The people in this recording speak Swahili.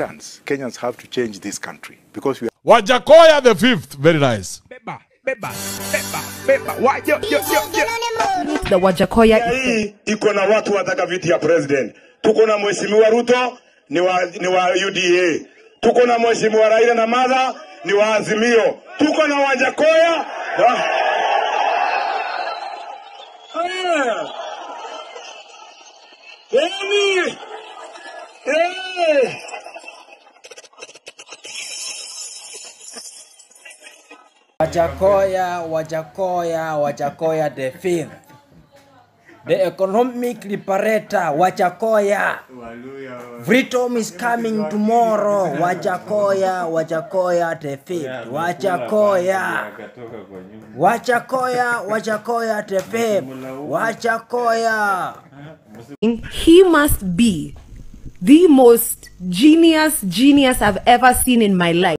chance. Kenyans have to change this country because we Wajakoya the fifth. Very nice. Beba, beba, beba, beba. Wa, yo, yo, yo, yo. the Wajakoya hii iko na watu wataka viti ya president. Tuko na mheshimiwa Ruto ni wa, ni wa UDA, tuko na mheshimiwa Raila na Madha ni wa Azimio, tuko na Wajakoya wa... Haya. Yaani, eh. Wajakoya, Wajakoya, Wajakoya the fifth. The economic liberator, Wajakoya. Freedom is coming tomorrow. Wajakoya, Wajakoya the fifth. Wajakoya. Wajakoya, Wajakoya the fifth. Wajakoya. he must be the most genius genius I've ever seen in my life.